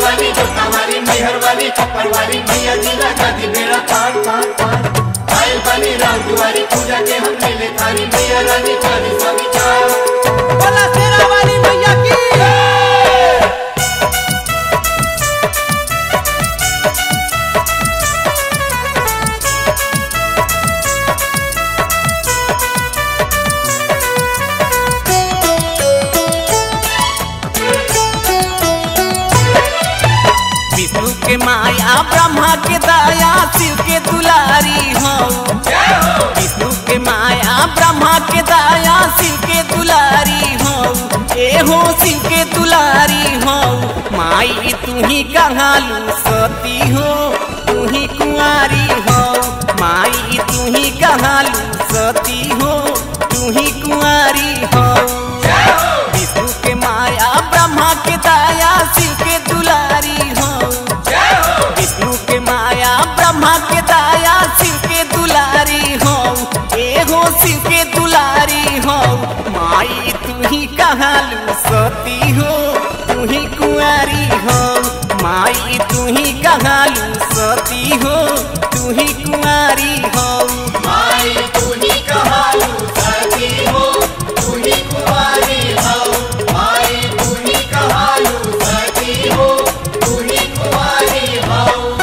वाली जोता वाली मैहर वाली छप्पर वाली मैया जी लगा दी बेड़ा पार पार पार आयल वाली राम दुआरी पूजा के हम ले थारी मैया रानी चाली स्वामी चार बोला शेरा वाली मैया की विष्णु के माया ब्रह्मा के दया शिव के दुलारी हो विष्णु के माया ब्रह्मा के दया शिव के दुलारी हो ए हो शिव के दुलारी हो माई तू ही कहालू सती हो तू ही कुंवारी हो माई तू ही कहालू सती हो तू ही कुंवारी हो विष्णु के माया ब्रह्मा के दया शिव के दुलारी हो विष्णु के माया ब्रह्मा के दया शिव के दुलारी हो ए हो शिव के दुलारी हो माई तू ही कहालू सती हो तू ही कुंवारी हो माई तू ही कहालू सती हो तू ही कुंवारी हो माई तू ही कहालू सती हो तू ही कुंवारी हो माई तू ही कहालू सती हो तू ही कुंवारी हो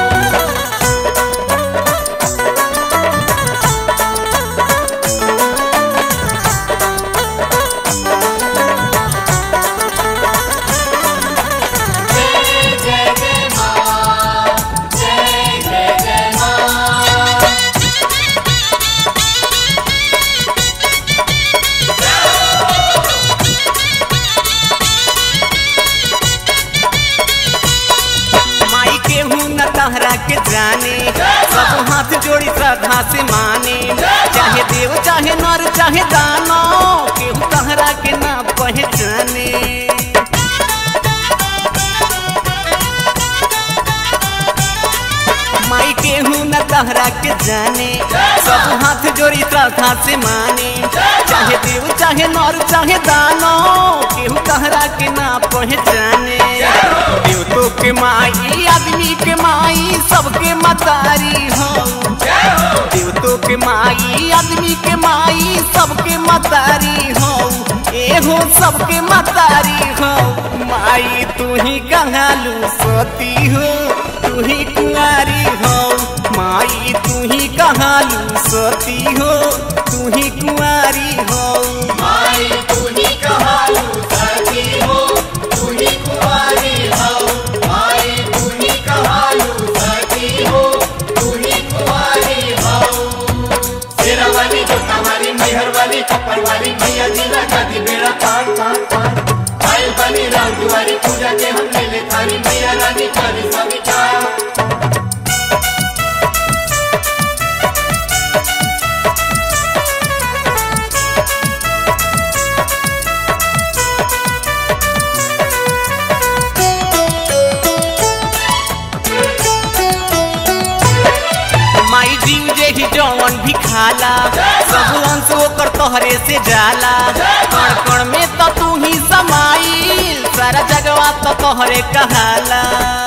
जय जय जय माँ जय जय जय माँ माई के हूँ न तहरा के जाने सब हाथ जोड़ी श्रद्धा से माने चाहे देव चाहे नर चाहे दानो केहू तहरा के ना पहचाने माई के हूँ न तहरा के जाने सब हाथ जोड़ी श्रद्धा से माने चाहे देव चाहे नर चाहे दानो केहू तहरा के ना पहचाने देव तो के माई आदमी के माई सबके मतारी हो देव तो के माई आदमी के माई सबके मतारी हो ए हो सबके मतारी हो माई तू ही कहालू सती हो तू ही कुंवारी हो माई तू ही कहालू सती हो तू ही कुंवारी हो माई तू ही कहालू सती हो तू ही कुंवारी हो माई तू ही कहालू सती हो तू ही कुंवारी हो शेरा वाली जोता वाली मैहर वाली छप्पर वाली मैया जी लगा दी बेड़ा पार पार पार आयल वाली राम दुआरी पूजा के हम ले थारी मैया रानी चाली स्वामी चार माई जीव जे ही जौन भी खाला सब अंश ओकर तोहरे से जाला कण कण में तो तू ही समाई सारा जगवा तो तोहरे कहाला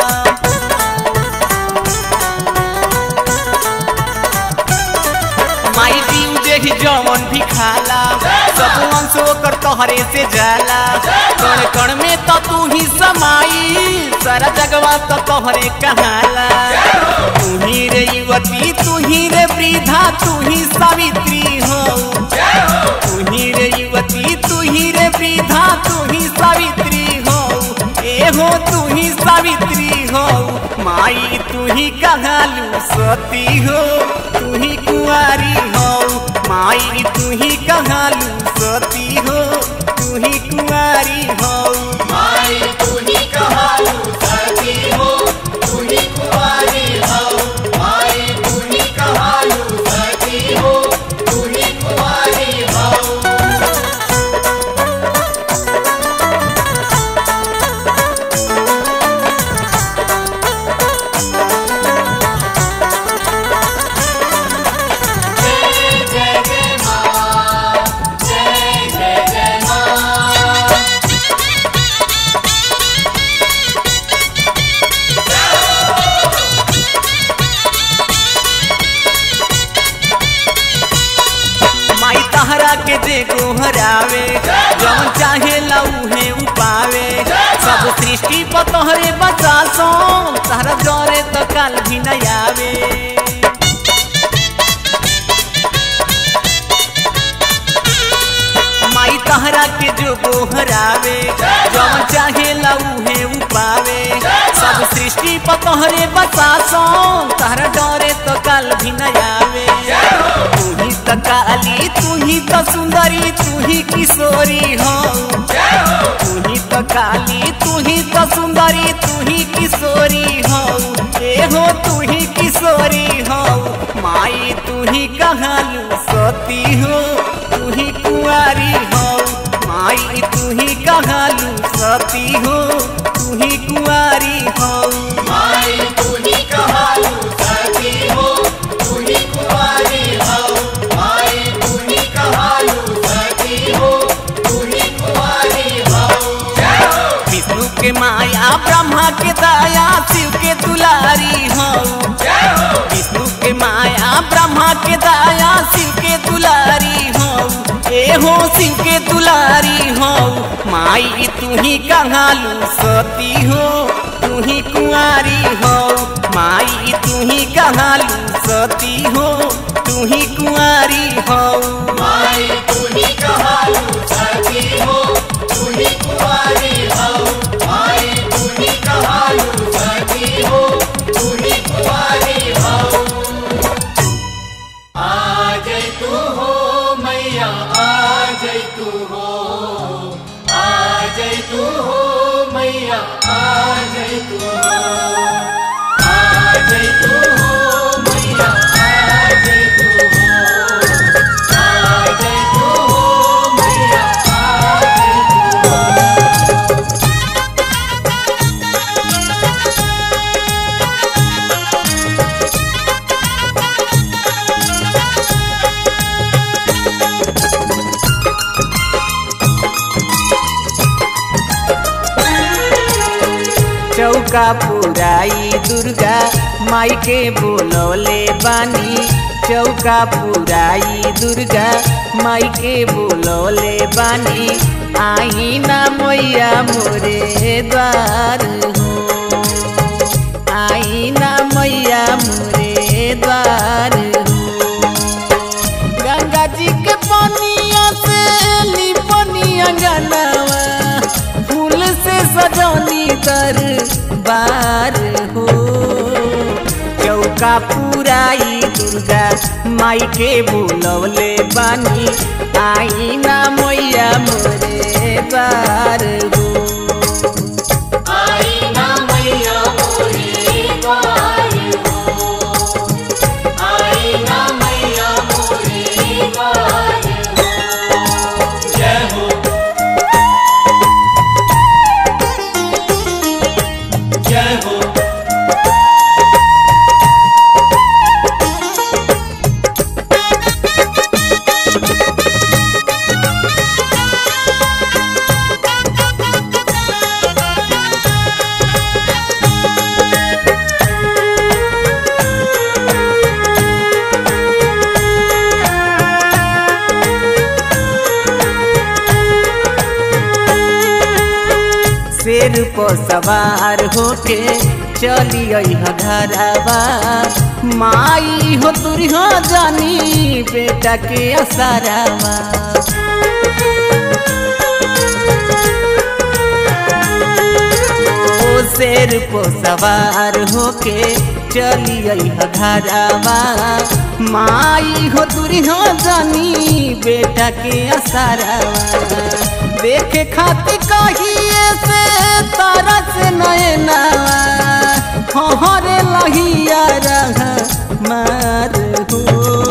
माई जीव जे ही जौन भी खाला सब अंश ओकर तोहरे से जाला कण कण में तो तू ही समाई सारा जगवा तो तोहरे कहाला तू ही रे युवती तू ही रे वृद्धा तू ही सावित्री हो तू ही रे युवती तू ही रे वृद्धा तू ही सावित्री हो ए हो तू ही सावित्री हो माई तू ही कहालू सती हो तू ही कुंवारी हो माई तू ही कहालू सती हो तू ही कुंवारी हो माई तू ही कहालू सती हो तू ही कुंवारी हो माई तू ही कहालू सती हो तू ही कुंवारी हो जय जय जय माँ जय जय जय माँ गोहरावे जौन चाहे लऊहे उपावे सब सृष्टि पर तोहरे बचासो तारा जरे तो काल भी न आवे माई तहरा के जो गोहरावे जौन चाहे लऊहे उपावे सब सृष्टि पर तोहरे बचासो तारा डरे तो काल भी न आवे तू ही तो काली तू ही तो सुंदरी तू ही किशोरी हो तू ही तो काली तू ही तो सुंदरी तू ही किशोरी हो ए हो तू ही किशोरी हो माई तू ही कहलू सती हो तू ही कुंवारी हो माई तू ही कहलू सती हो तू ही कुंवारी हो माई तू ही कहालू सती हो तू ही कुंवारी हो माई तू ही कहालू सती हो तू ही कुंवारी हो जय हो विष्णु के माया ब्रह्मा के दया शिव के दुलारी हो जय हो विष्णु के माया ब्रह्मा के दया शिव के दुलारी हो ए हो शिव के दुलारी हो माई तू ही कहालू सती हो तू ही कुंवारी हो माई तू ही कहालू सती हो तू ही कुंवारी हो माई तू ही कहालू सती हो तू ही कुंवारी हो माई तू ही कहालू सती हो तू ही कुंवारी हो आ जय तू हो मैया आ जय तू हो आ जय तू हो मैया आ जय तू हो आ जय तू हो मैया आ जय तू हो आ जय तू हो मैया आ जय तू हो चौका पुराई दुर्गा माई के बोलौले बानी चौका पुराई दुर्गा माई के बोलौले बानी आई ना मैया मोरे द्वार हो आई ना मैया मोरे द्वार हो गंगा जी के पनिया से लिपनिया गनवा फूल से सजौनी दर बार हो चौका पुराई दुर्गा माई के बुलवले बानी आई ना मैया मोरे बार हो आई ना मैया मोरी द्वार हो आई ना मैया मोरी द्वार हो जय हो जय हो शेर पर सवार होके चली अइह घरवा माई हो तुरिहा जानी बेटा के असरवा ओ शेर पर सवार होके चली अइह घरवा माई हो तुरिहा जानी बेटा के असरवा देखे खातिर कहिए से तारा से नैना हरे लहिया रह मार हो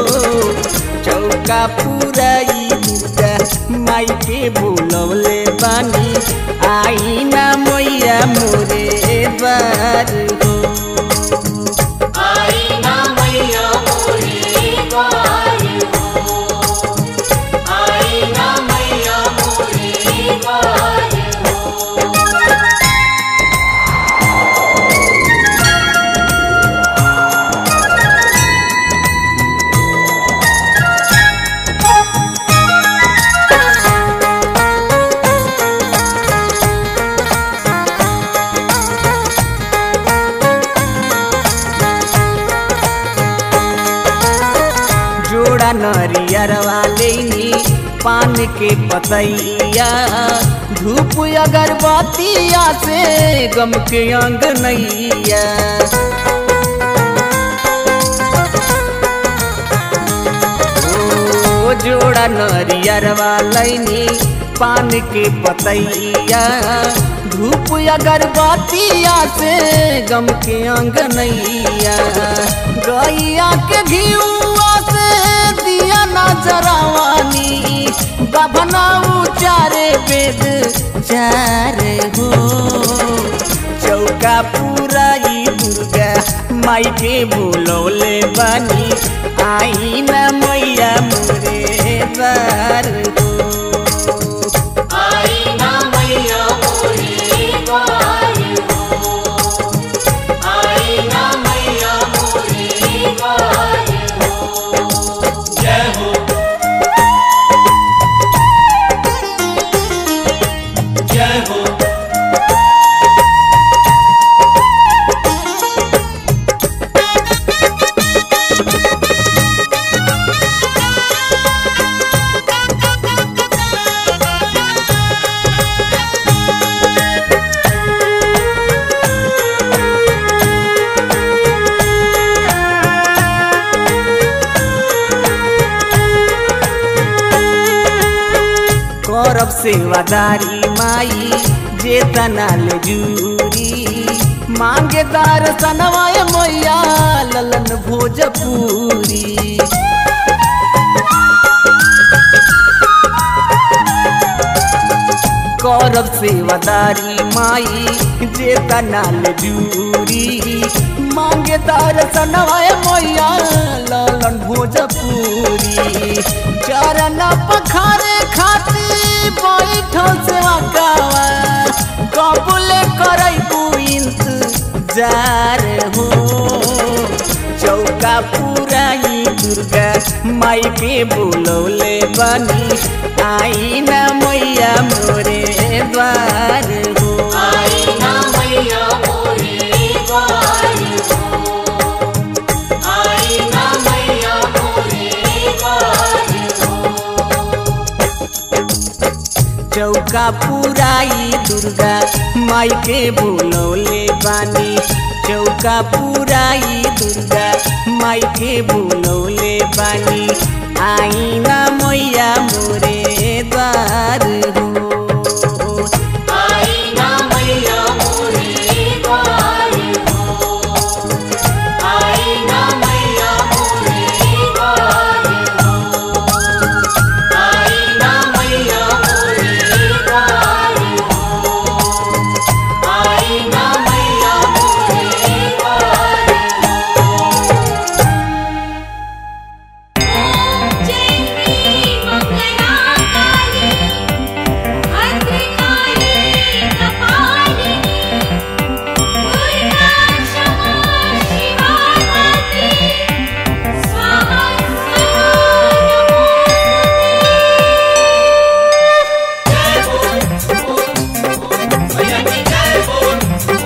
चौका पुराई दुर्गा माई के बोलवले बानी आई ना मैया मोरे बार हो आई ना मैया मोरी द्वार हो आई ना मैया मोरी द्वार हो जोड़ा नरियरवा लेनी पान के पतैया धूप अगरबत्तिया से गम के अंग नैया ओ जोड़ा नरियरवा लैनी पान के पतैया धूप अगरबत्तिया से गम के अंग नैया गैया के घियुआ से दिया नजरवानी बभना उचारे वेद चारे हो चौका पूरा ई दुर्गा माई के बोलौले बानी आई न मैया मोरे द्वार हो आई ना मैया मोरी द्वार हो आई ना मैया मोरी द्वार हो जय हो जय हो करब सेवादारी माई जे तनाल जूरी मांगे दार सनवाय मैया ललन भोजपुरी करब सेवादारी माई जे तनाल जूरी मांगे तार सनवाय मैया ललन भोजपुरी चरण पखारे खाती बैठो से अकावा कबूले करैबू इंतजार हो चौका पूरा ही दुर्गा माई के बोलौले बनी आई न मैया मोरे द्वार हो आई ना मैया मोरी द्वार हो आई ना मैया मोरी द्वार हो चौका पुराई दुर्गा माई के बोलौले बानी चौका पुराई दुर्गा माई के बोलौले बानी आई ना मैया मोरे द्वार हो आई ना मैया मोरी द्वार हो आई ना मैया मोरी द्वार हो आई ना मैया मोरी द्वार हो आई ना मैया मोरी द्वार जय मंगला काली भद्रकाली कपालिनी दुर्गा क्षमा शिवा धात्री स्वाहा स्वाहा मैया की जय बोल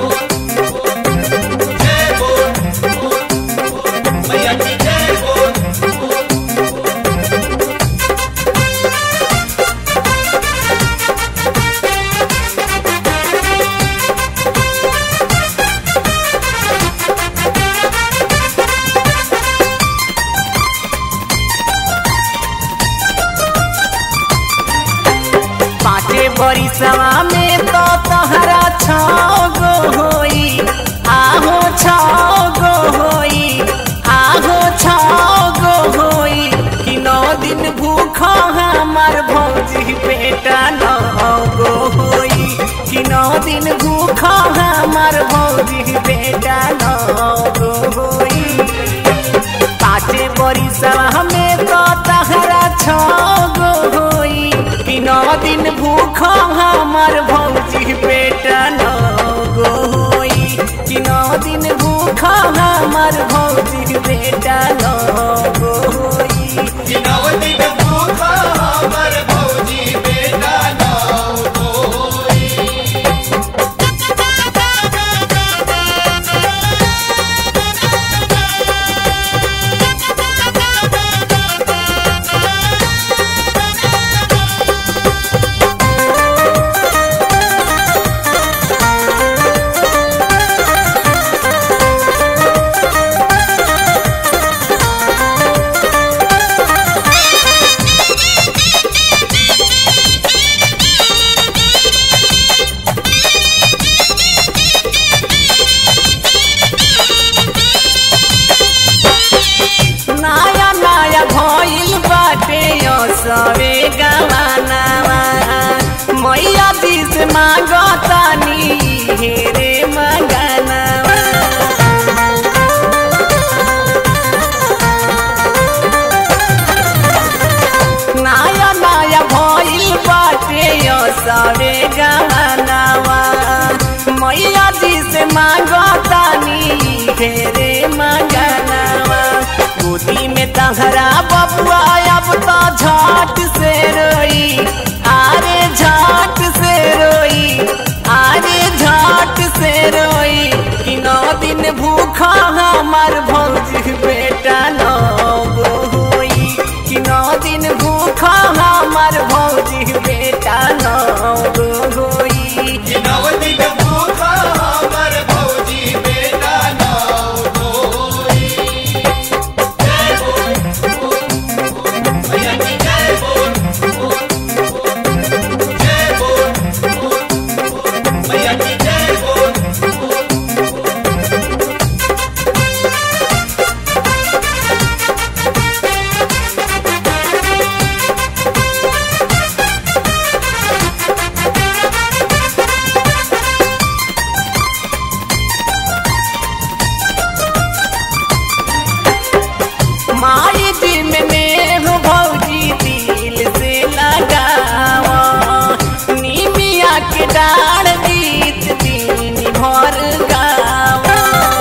जय बोल मैया की जय बोल पाँचे बरिसवा में तो तहरा छगो होई आहो छगो होई आहो छगो होई कि नौ दिन भूख हमार भौजी बेटा नगो होई कि नौ दिन भूख हमार भौजी बेटा नगो होई पाँचे बरिसवा में तो तहरा छगो होई कि नौ दिन भूख हमर भौजी बेटा नगो होई कि नौ दिन भूख हमर भौजी बेटा नगो होई जिनवती में भूखा हमर भौजी बेटा नाव होई Thank सवे गवानावा मैया दिस मांगतानी हेरे मगनावा नया नया भइल बाटे यो सवे गहनावा मैया जी से मांगतानी हेरे मगनावा गोदी में तहरा बबुआ अब तो झट से रोई आरे झट से रोई आरे झट से रोई कि नौ दिन भूखा हमार भौजी बेटा नौ होई कि नौ दिन भूखा हमार भौजी बेटा नौ होई नवदिन भूखा हमर भौजी बेटा नौ होई जय बोल भैया की जय बोल जय बोल भैया की जय बोल माई जी में नेह भौजी दिल से लगावा नीमिया के डाढ़ गीत दिन भर गावा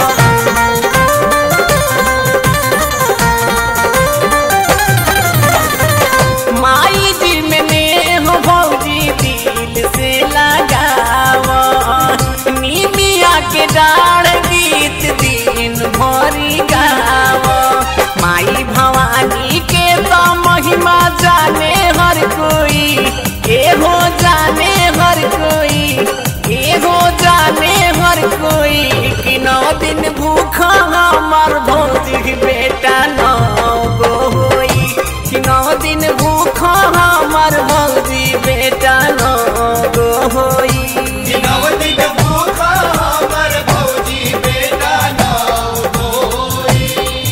माई जी में नेह भौजी दिल से लगावा नीमिया के डाढ़ गीत दिन भरी गावा माई भवानी के तो महिमा जाने हर कोई एहो जाने हर कोई एहो जाने हर कोई कि नौ दिन भूखा हमार भौजी बेटा नौ गो होई कि नौ दिन भूखा हमार भौजी बेटा नौ गो होई नवदिन भूखा हमर भौजी बेटा नौ होई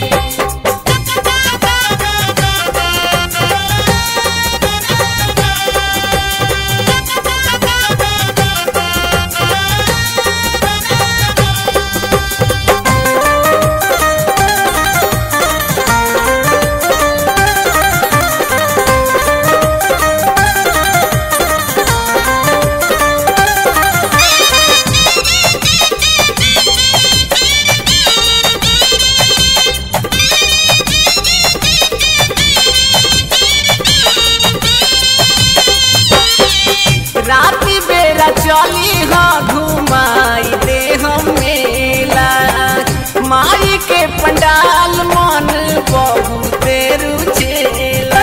राति बेरा चली हो घुमाई दे हम मेला माई के पंडाल मन बहुत रुचेला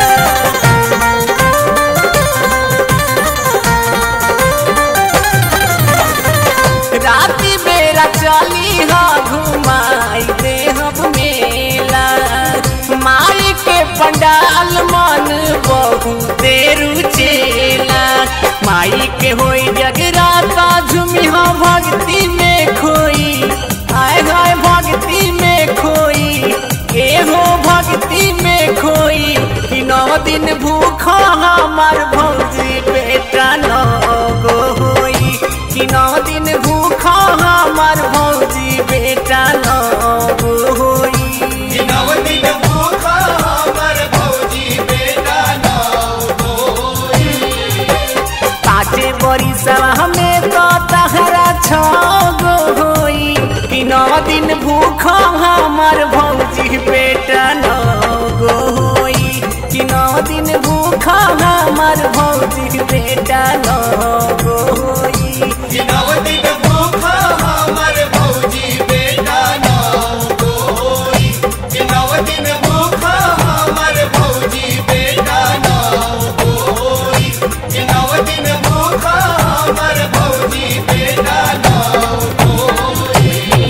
राति बेरा चली हो घुमाई दे हम मेला माई के पंडाल मन बहुत रुचेला माई के होई जगराता झुमी हो भक्ति में खोई आय हाय भक्ति में खोई के हो भक्ति में खोई कि नौ दिन भूखा हमार भौजी बेटा नौ गो होई कि नौ दिन भूखा हमार भौजी बेटा नौ गो होई नवदिन भूखा हमर भौजी बेटा नौ होई पाँचे बरिसवा हमें तो तहरा छ गो होई कि नौ दिन भूखा हमार भौजी बेटा नौ गो होई कि नौ दिन भूखा हमार भौजी बेटा नौ गो होई नवदिन भूखा हमर भौजी बेटा नौ होई नवदिन भूखा हमर भौजी बेटा नौ होई नवदिन भूखा हमर भौजी बेटा नौ होई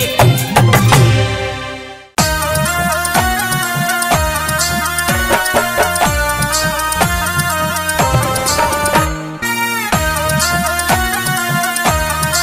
Thank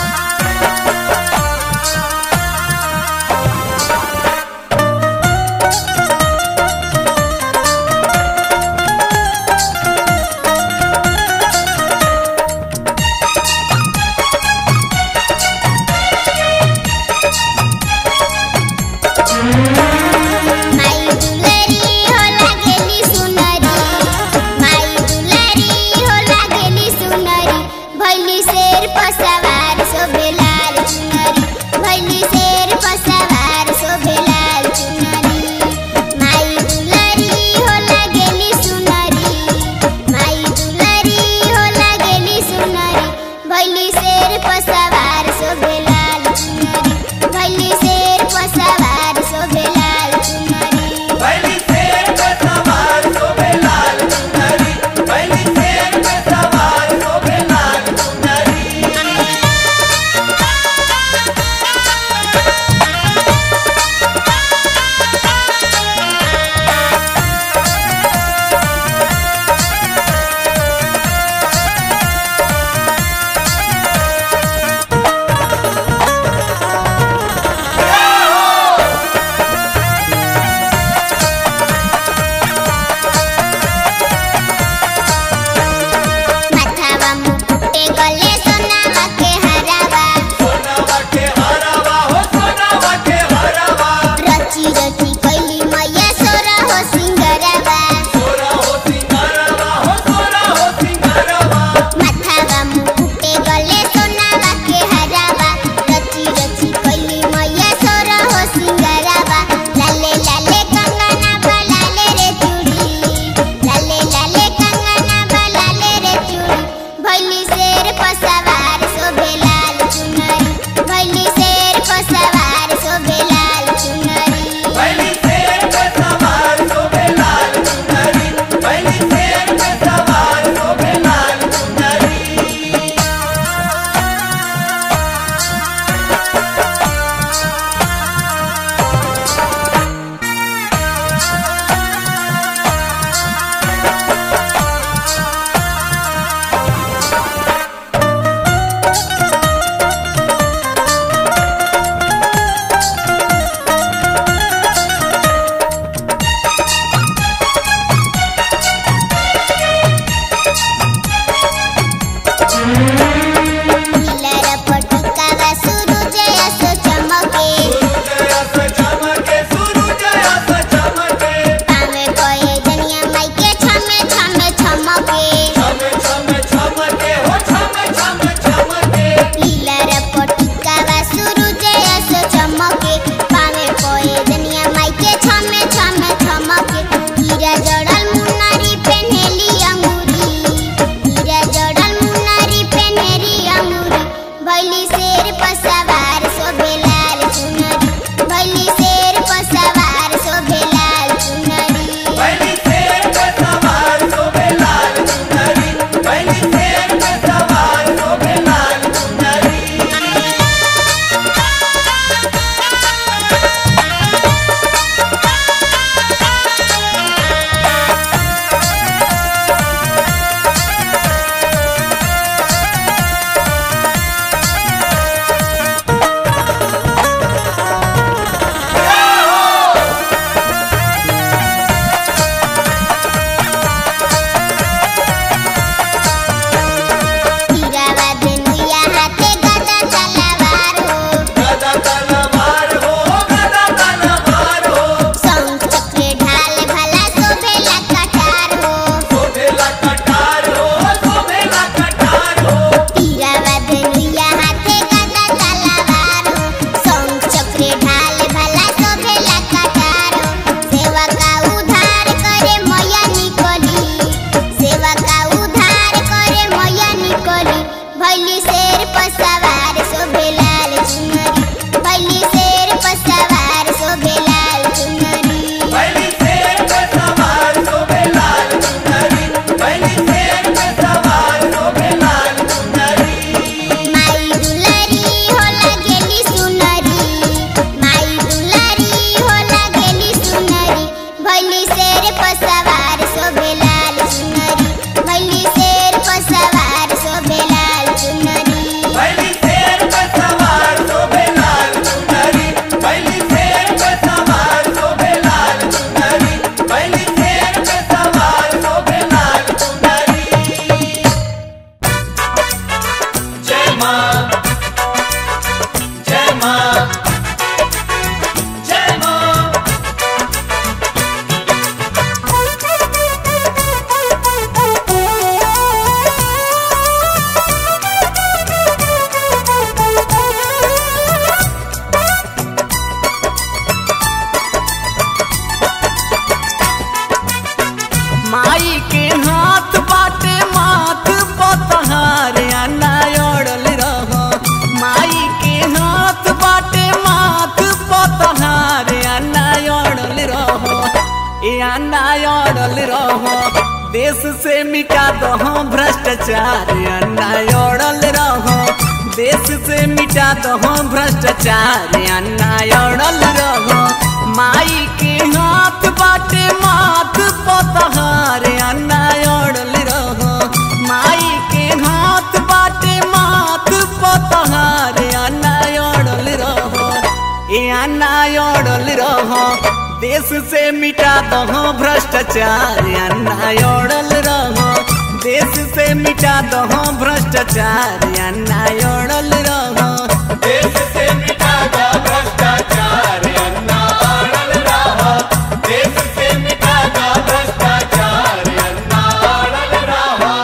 अन्ना अड़ल रहो देश से मिटा दो भ्रष्टाचार अन्ना अड़ल रहो देश से मिटा दो भ्रष्टाचार अन्ना अड़ल रहो माई के हाथ बाटे माथ पतहार अन्ना अड़ल रहो माई के हाथ बाटे माथ पतहार अन्ना अड़ल रहो ए अन्ना अड़ल रहो देश से मिटा दो भ्रष्टाचार अन्ना अड़ल रहो देश से मिटा दो भ्रष्टाचार अन्ना अड़ल रहो देश से मिटा दा भ्रष्टाचार अन्ना अड़ल रहा देश से मिटा दा भ्रष्टाचार अन्ना अड़ल रहा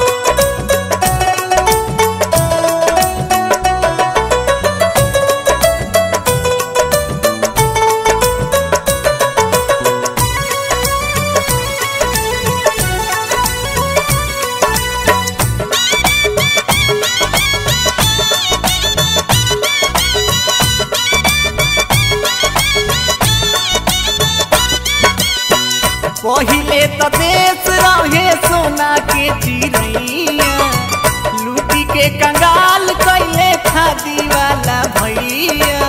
पहिले तो देश रहे सोना के चिड़ैया लूटी के कंगाल कैले खादी वाला भैया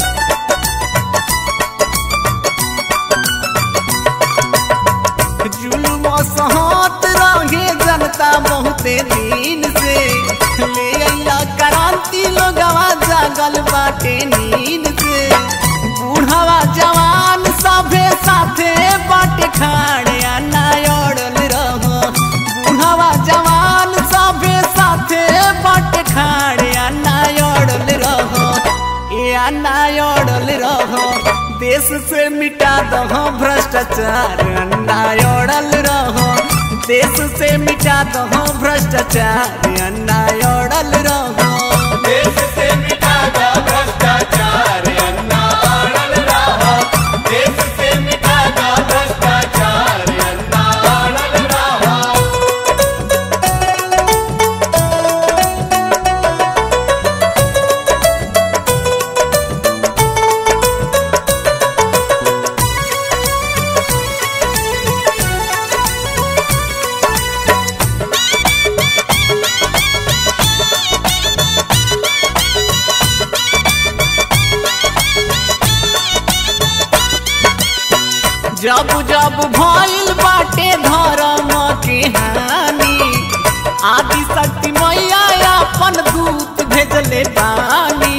जुलुम सहत रहे जनता बहुते दिन से ले अइला क्रांति लोगवा जागल बाटे नींद से बूढ़वा जवान सभे साथे बाटे खाड़े अन्ना अड़ल रहो बूढ़वा जवान सभे साथे बाटे खाड़े अन्ना अड़ल रहो ए अन्ना अड़ल रहो देश से मिटा दो भ्रष्टाचार अन्ना अड़ल रहो देश से मिटा दो भ्रष्टाचार अन्ना अड़ल रहो देश से मिटा दा भ्रष्टाचार अन्ना अड़ल रहा देश से मिटा दा भ्रष्टाचार अन्ना अड़ल रहा जब जब भइल बाटे धर्म के हानि आदि शक्ति मैया अपन दूत भेजले बानी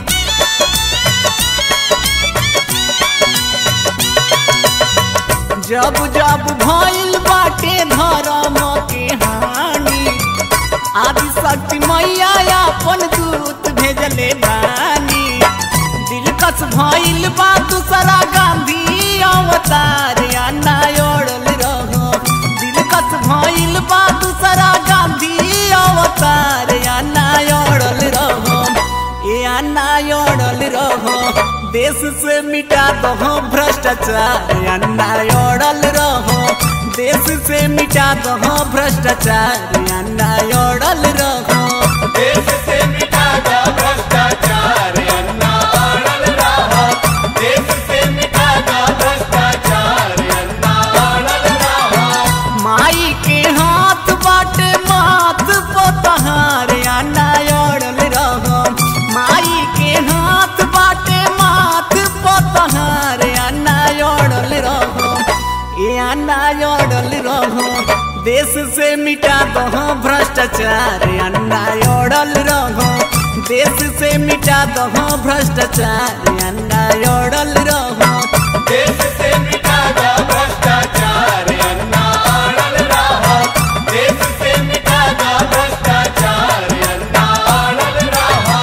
जब जब भइल बाटे धर्म के हानि आदि शक्ति मैया अपन दूत भेजले बानी दिलकश भइल बा दूसरा गांधी अवतार अन्ना अड़ल रहो दिलकश भइल बा दूसरा गांधी अवतार अन्ना अड़ल रहो ए अन्ना अड़ल रहो देश से मिटा दो भ्रष्टाचार अन्ना अड़ल रहो देश से मिटा दो भ्रष्टाचार अन्ना अड़ल रहो देश से मिटा दा भ्रष्टाचार अन्ना अड़ल रहा देश से मिटा दा भ्रष्टाचार अन्ना अड़ल रहा माई के हाथ बाटे माथ पतहार अन्ना अड़ल रहो माई के हाथ बाटे माथ पतहार अन्ना अड़ल रहो ए अन्ना अड़ल रहो देश से मिटा दो भ्रष्टाचार अन्ना अड़ल रहो देश से मिटा दो भ्रष्टाचार अन्ना अड़ल रहो देश से मिटा दा भ्रष्टाचार अन्ना अड़ल रहा देश से मिटा दा भ्रष्टाचार अन्ना अड़ल रहा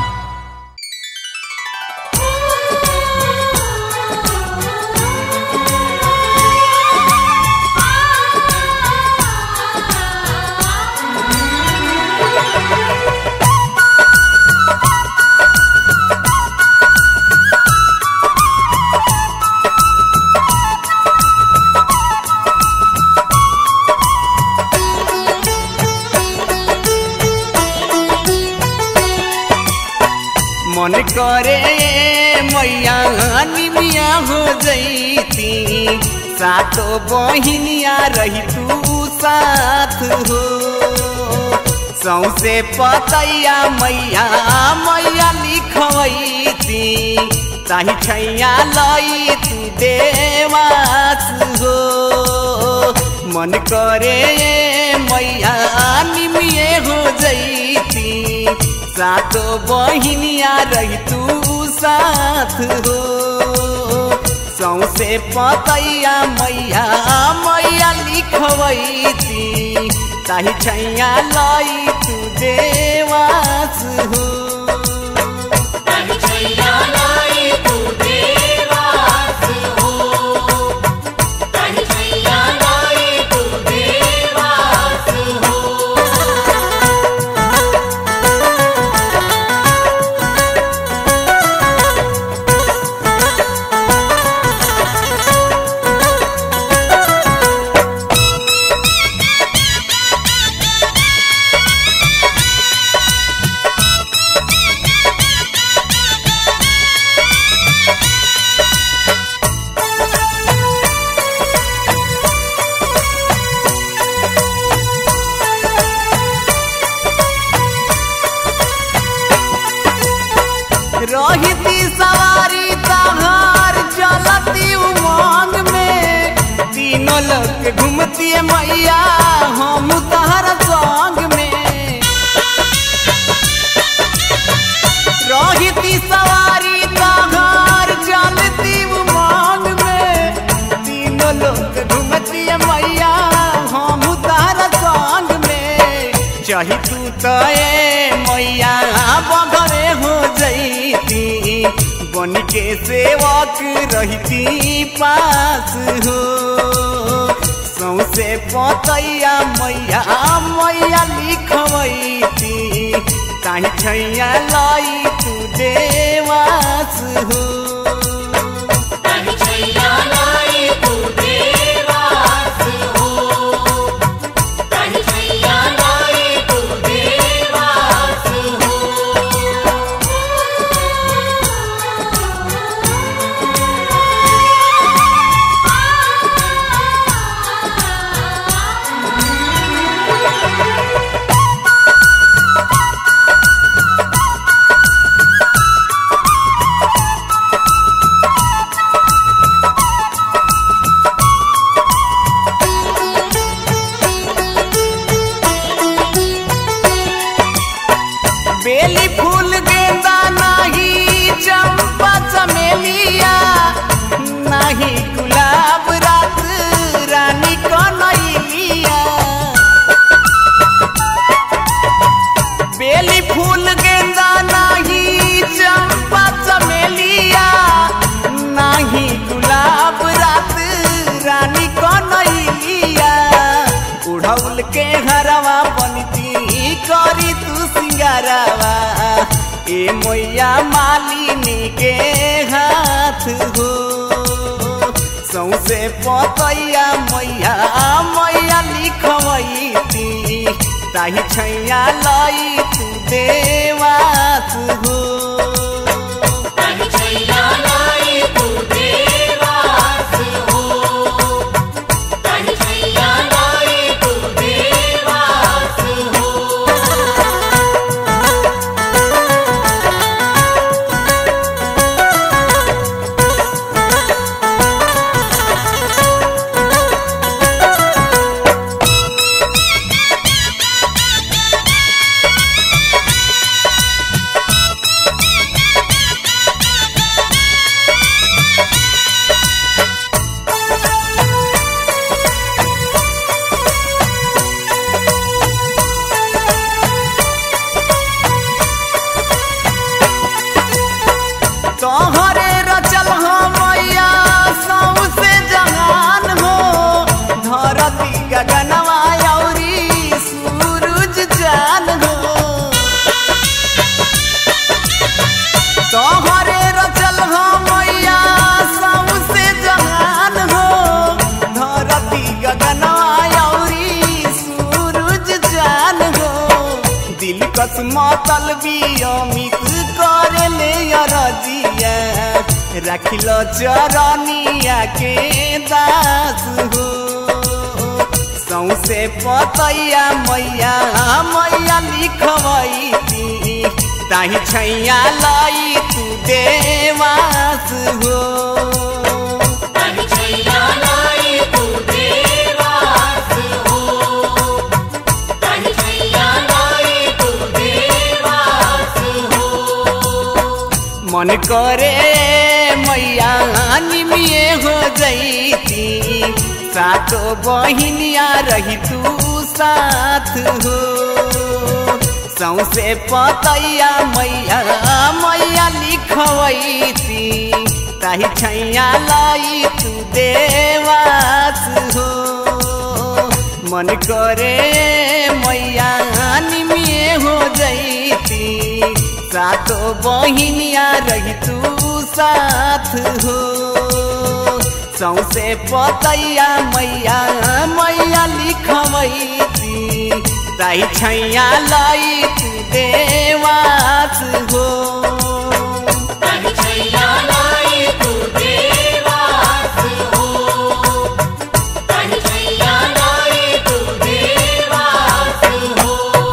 मन करे मैया निमिया हो जैती सातो बहिनिया रही तू साथ हो सौसे पतैया मैया मैया लिखवैती ताही छैया लई तू देवास हो मन करे मैया निमिए हो जैती सातो बहिनिया रही तू साथ हो सौसे पतैया मैया मैया लिखवैती ताही छैया लई तू देवास हो ताही छैया लाई तू देवास हो ताही छैया लाई तू देवास हो रहिती सवारी तहार चलती उमंग में तीनों लोग घूमती मैया हम तहर संग में रहिती सवारी तहार चलती उमंग में तीनों लोग घूमती मैया हम तहर संग में चाही तू तो ए मैया बगरे हो जैती बन के सेवक रहती पास हो सौसे पतैया मैया मैया लिखवैती ताही छैया लाई तू देवास हो ताही छैया लाई तू देवास हो ताही छैया लाई तू देवास बेली फूल गेंदा नाही चंपा चमेलिया नाही गुलाब रात रानी कनैलिया बेली फूल गेंदा नाही चंपा चमेलिया नाही गुलाब रात रानी कनैलिया उड़ौल के हरवा बनती करी तू सिंगारवा ए मैया मालिनी के हाथ हो सौसे पतैया मैया मैया लिखवैती ताही छैया लई तू देवास हो ताही छैया लाई तू देवास हो ताही छैया लाई तू देवास हो तोहरे रचल हो मैया सौसे जहान हो धरती गगनवा औरी सूरज जान हो तोहरे रचल हो मैया सौसे जहान हो धरती गगनवा औरी सूरज जान हो दिल कस मतल भी अमित करे ले अरजिया रखिलो चरनिया के दास हो सौसे पतैया मैया मैया लिखवैती ताही छैया लाई तू देवास हो कहीं छैया लाई तू देवास हो कहीं छैया लाई तू देवास हो मन करे मैया निमिए हो जैती सातो बहिनिया रही तू साथ हो सौसे पतैया मैया मैया लिखवैती ताही छैया लाई तू देवास हो मन करे मैया निमिए हो जैती सातो बहिनिया रही तू साथ हो सौसे पतैया मैया मैया लिखवैती ताई छैया लाई तू देवास हो कहीं छैया लाई तू देवास हो कहीं छैया लाई तू देवास हो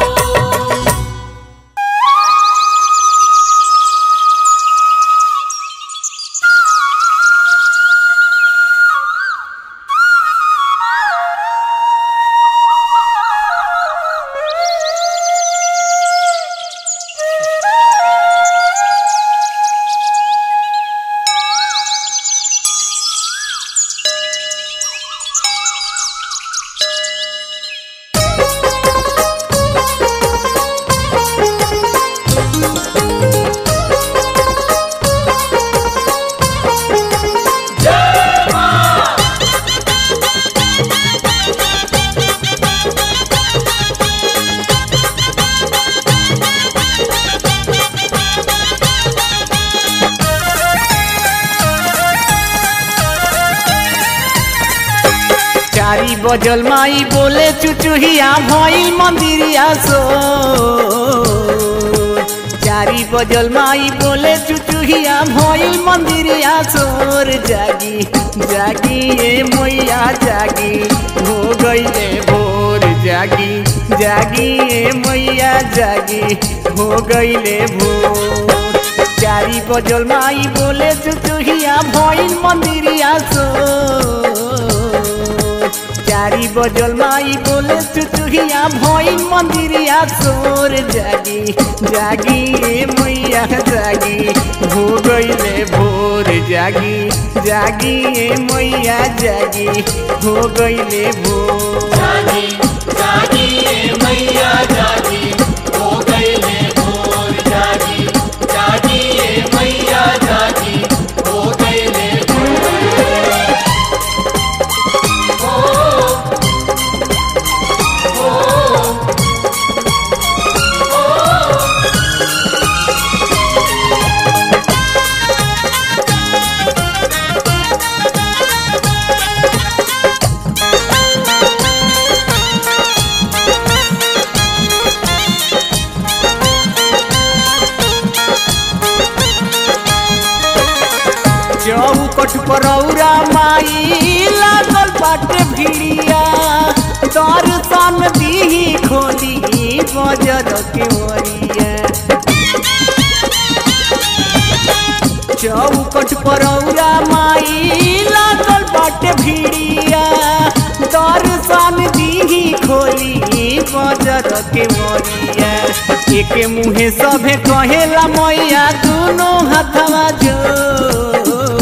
चारी बजल माई बोले चुचुहिया भइल मंदिरिया सो चारी बजल माई बोले चुचुहिया भइल मंदिरिया सोर जागी जागी ए मैया जागी हो गईले भोर जागी जागी ए मैया जागी हो गईले भोर चारी बजल माई बोले चुचुहिया भइल मंदिरिया सो चारी बजल माई बोले चुचुहिया भइल मंदिरिया सोर जागी जागी ए मैया जागी हो गईले भोर जागी जागी ए मैया जागी हो गईले भोर जागी जागी ए मैया जागी हो गईले भोर जागी जागी ए मैया जागी हो गईले भोर चौकट परौरा माई लागल बाटे भिड़िया दर्शन दीही खोली बजर के वरिया चौकट परौरा माई लागल बाटे भिड़िया दर्शन दीही खोली बजर के वरिया एक मुहे सभे कहेला मैया दुनो हथवा जो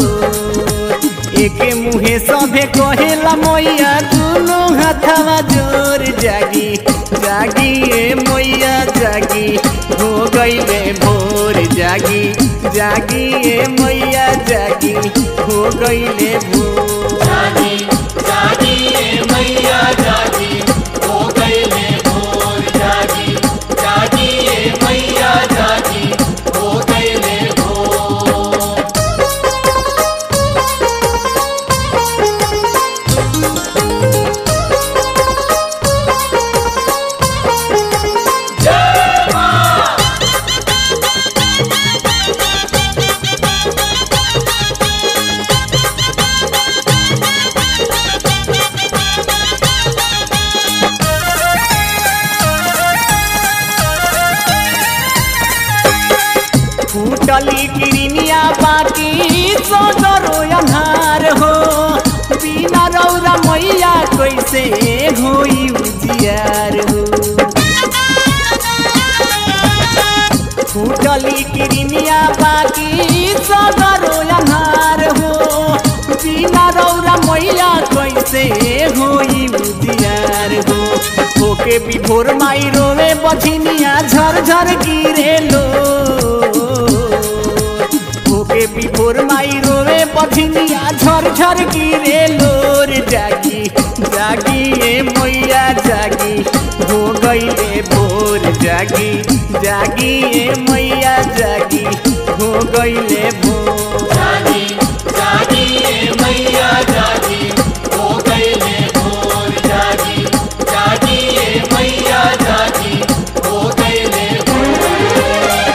एके मुहे सभे कहेला मैया दुनो हथवा जोर जागी जागी ए मैया जागी हो गईले भोर जागी जागी ए मैया जागी हो गईले भोर जागी जागी ए मैया जागी हो गईले भोर जागी जागी ए मैया जागी हो गईले भोर फूटली किरनिया बाकी सगरो अन्हार हो बिना रौरा मैया कैसे होई उजियार हो फूटली किरनिया बाकी सगरो अन्हार हो बिना रौरा मैया कैसे होई उजियार हो होके विभोर माई रोवे बछिनिया झर झर गिरे लो होके विभोर माई रोवे बछिनिया झर झर गिरे लोर जागी जागी ए मैया जागी हो गईले भोर जागी जागी ए मैया जागी हो गईले भोर जागी जागी ए मैया जागी हो गईले भोर जागी जागी ए मैया जागी हो गईले भोर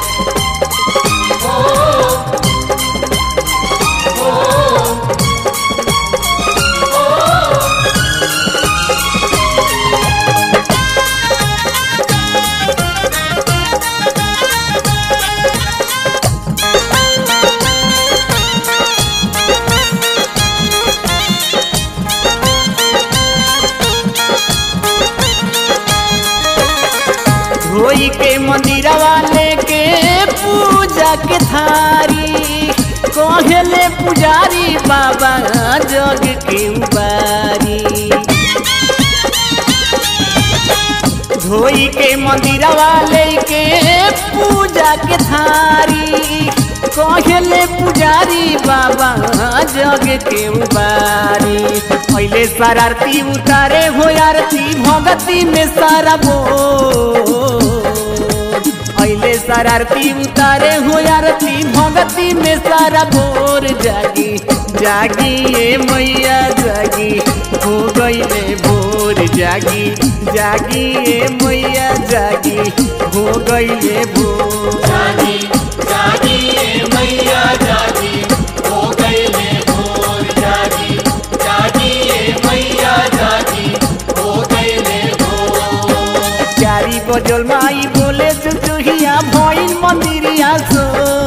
धोई के मंदिरवा लेके पूजा के थारी कहले पुजारी बाबा जग के उबारी धोई के मंदिरवा लेके पूजा के थारी कहले पुजारी बाबा जग के उबारी पहले शरारती उतारे हो आरती भगती में सारा बो पहले शरारती उतारे हो आरती भगती में सारा भोर जागी जागी ए मैया जागी हो गईले भोर जागी जागी ए मैया जागी हो गईले भोर जागी जागी ए मैया जागी हो गईले भोर जागी जागी ए मैया जागी हो गईले भोर चारी बजल माई बोले चुचुहिया भइल मंदिरिया सो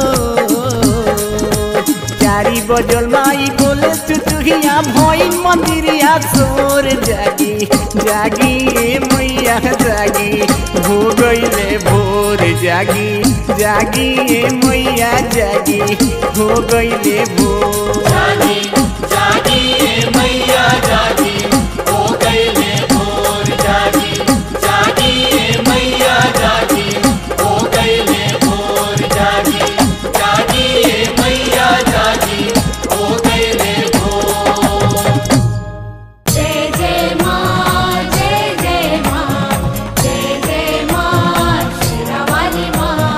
चारी बजल माई बोले चुचुहिया भइल मंदिरिया सोर जागी जागी ए मैया जागी हो गईले भोर जागी जागी ए मैया जागी हो गईले भोर जागी जागी ए मैया जागी हो गईले भोर जागी जागी ए मैया जागी हो गईले भोर जागी जागी ए मैया जागी हो गईले भोर जय जय माँ जय जय माँ जय जय माँ शेरावाली माँ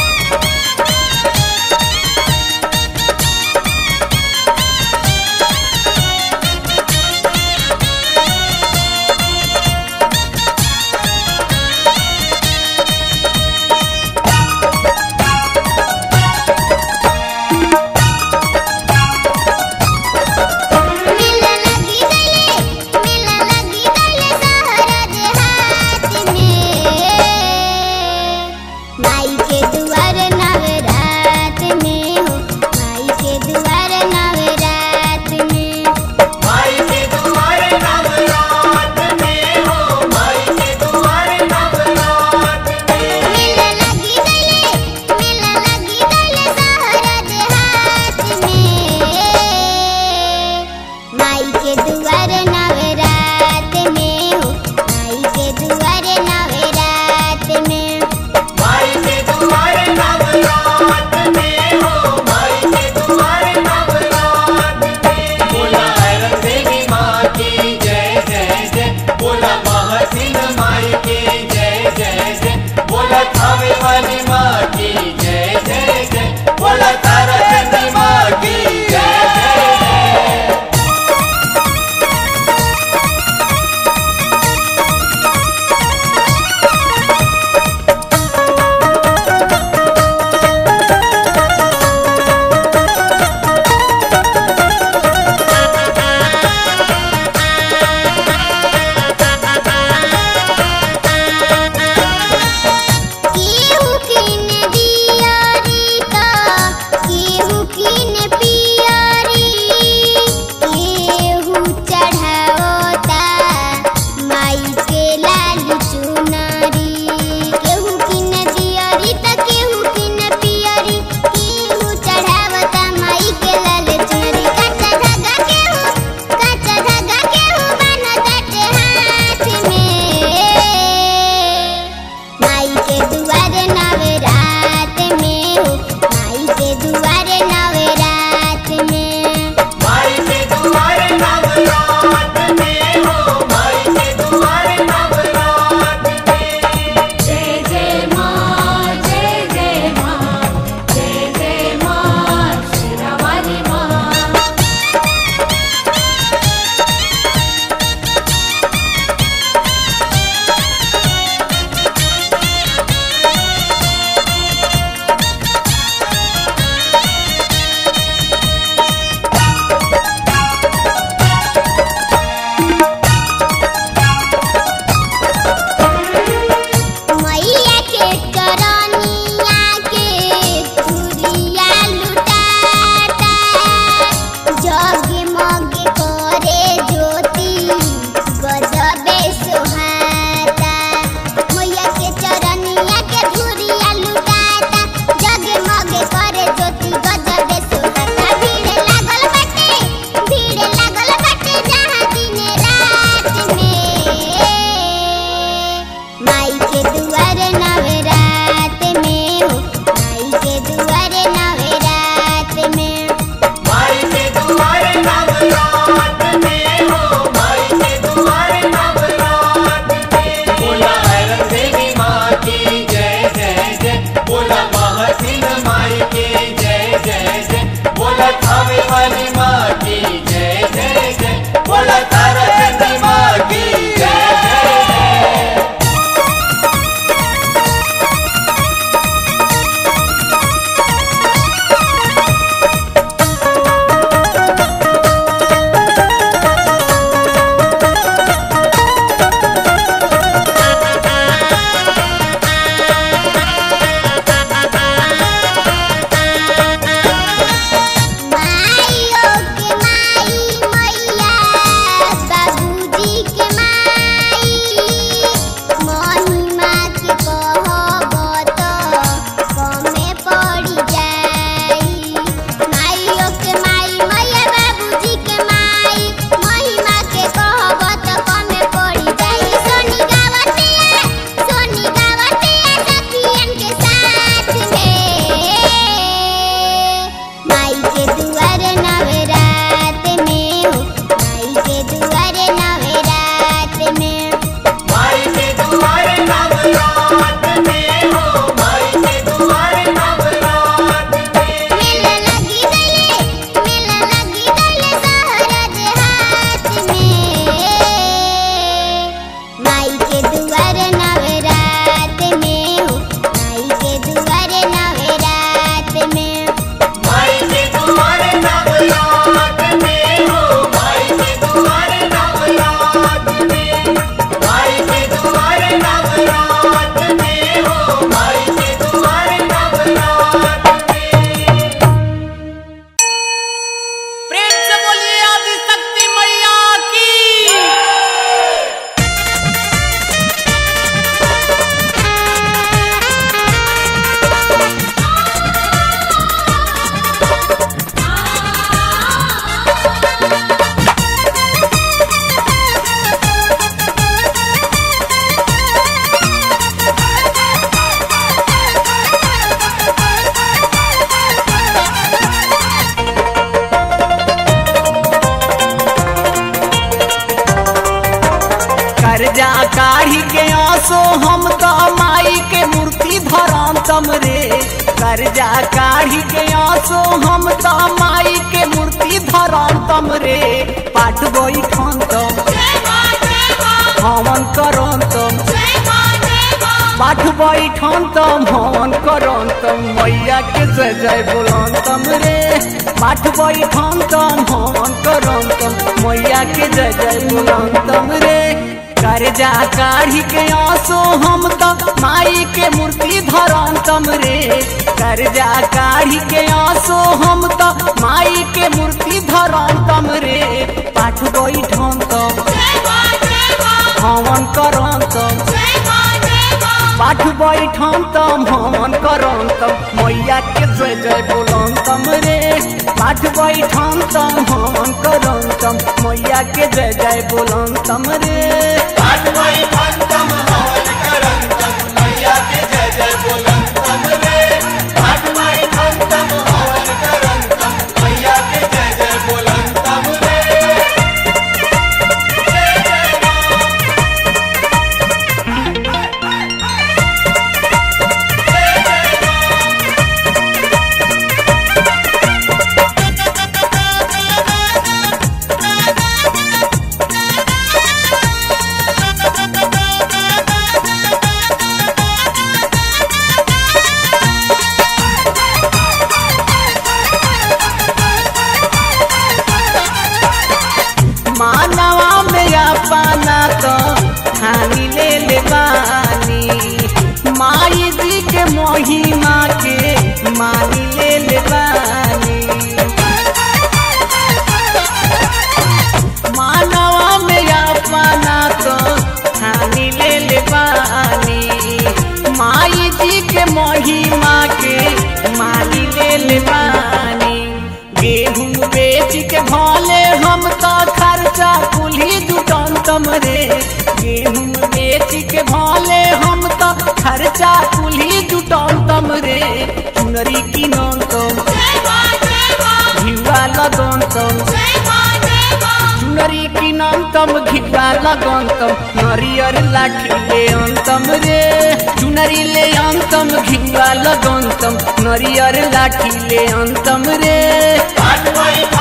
जागी थावे वाली माँ की जय जय जय बोला तारा चंदी माँ की जय जय जय माइयो के माई मैया बाबूजी के माई महिमा के कहब त कमे पड़ी जाई माइयो के माई मैया बाबूजी के माई महिमा के कहब त कमे पड़ी जाई सोनी गावते सोनी गावते सखियन के साथ में माई के दुआर नवरात में हो माई के दुआर नवरात में माई के दुआरे नवरात में हो माई के दुआरे नवरात में मेला लगी गले मेला लगी गले सहरद हाथ में माई के दुआर नवरात में हो माई के दुआर नवरात में माई के दुआरे नवरात में हो माई के दुआरे नवरात में माई के दुआरे नवरात में हो माई के दुआरे नवरात में प्रेम से बोलिए आदि शक्ति मैया की कर्जा काढ़ी के आंसू हम तो माई के मूर्ति धराम तमरे कर्जा काढ़ी के आंसू हम तो माई के मूर्ति धराम तमरे पाठ बोई ठान तम हवन करम तम पाठ बोई ठान तम हवन करम तम मैया के जय जय बोलान तम रे पाठ बोई ठान तम हवन करम तम मैया के जय जय बोलान तम रे कर्जा काढ़ी के आंसू हम तो माई के मूर्ति धरान तम रे कर्जा काढ़ी के आंसू हम तो माई के मूर्ति धरान तम रे पाठ बोई ठान तम हवन करम तम पाठ बैठम तम हवन करम तम मैया के जय जय बोलम तम रे पाठ बैठम तम हवन करम तम मैया के जय जय बोलम तम रे आठवाई पंचम हवन करंतम मैया के जय जय बोलंतम रे आठवाई पंचम हवन करंतम मैया के जय जय बोलंतम रे जय जय मां जय जय मां मानवा में अपना तो हानि ले ले बानी माई जी के महिमा के मानी ले ले बानी मानवा में अपना तो हानि ले ले बानी माई जी के महिमा के मानी ले ले बानी गेहूं बेच के भले हम तो खर्चा कुल्ही जुटन तमरे गेहूं बेच के भले हम तो खर्चा कुल्ही जुटन तमरे चुनरी की नन तम घिवा लगन तम चुनरी की नाम तम घिवा लगन तम नरियर लाठी ले अंतम रे चुनरी ले अंतम घिवा लगन तम नरियर लाठी ले अंतम रे आठवाई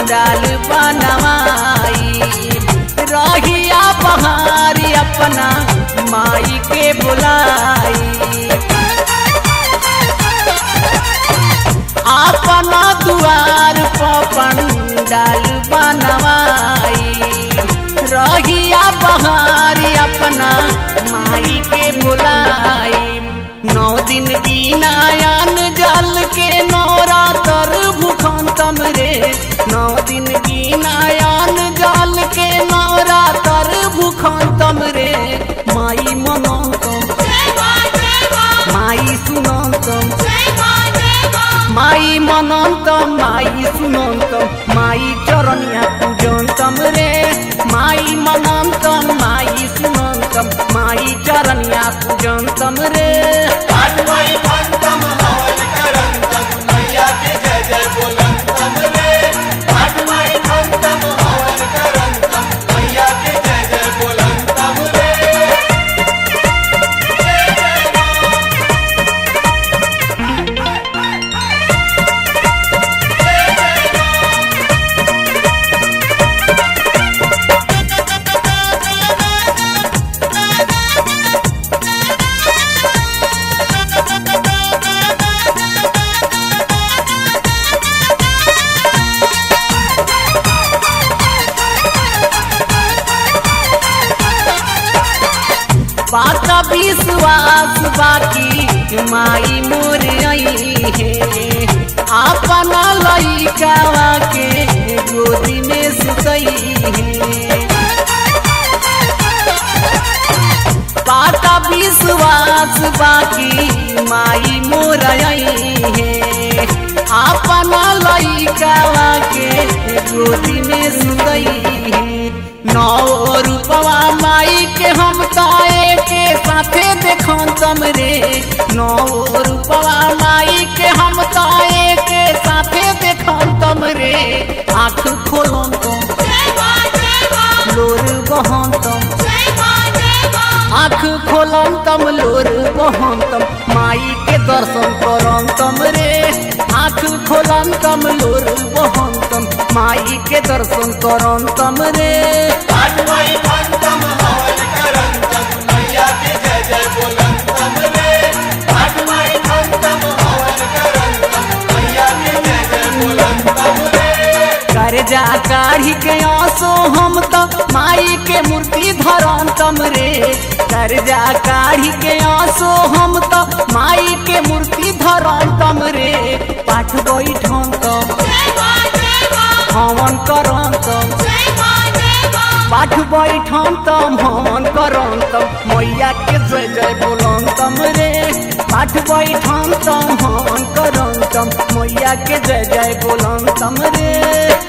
पंडाल बनवाई रहिया बहारी अपना माई के बुलाई अपना दुआर पर पंडाल बनवाई रहिया बहारी अपना माई के बुलाई नौ दिन दीनायान जल के नौरा तर भूखंतम रे नौ दिन दीनायान जल के नौरा तर भूखंतम रे माई मनंतम माई सुनंतम माई मनंतम माई सुनंतम माई चरनिया पूजंतम रे माई मनंतम माई सुनंतम माई चरनिया पूजंतम रे आठवाई पंतम हवन करंतम मैया के जय जय बोलंतम रे आठवाई पंतम हवन करंतम मैया के जय जय बोलंतम रे बाका विश्वास बाकी माई मोर आई है अपना लइकावा के गोदी में सुतई है बाका विश्वास बाकी माई मोर आई है अपना लइकावा के गोदी में सुतई है नौ रूपवा माई के हम ताए के साथे देखन तम रे नौ रूपवा माई के हम ताए के साथे देखन तम रे आँख खोलन तम लोर बहन तम आँख खोलन तम लोर बहन तम माई के दर्शन करन तम रे आँख खोलन तम लोर बहन तम माई के दर्शन करन तम रे आठवाई पंतम हवन करंतम मैया के जय जय बोलंतम रे आठवाई पंतम हवन करंतम मैया के जय जय बोलंतम रे कर्जा काढ़ी के आंसू हम तो माई के मूर्ति धरन तम रे कर्जा काढ़ी के आंसू हम तो माई के मूर्ति धरन तम रे पाठ बैठन तम हवन करन तम पाठ बैठन तम हवन करन तम मैया के जय जय बोलन तम रे पाठ बैठन तम हवन करन तम मैया के जय जय बोलन तम रे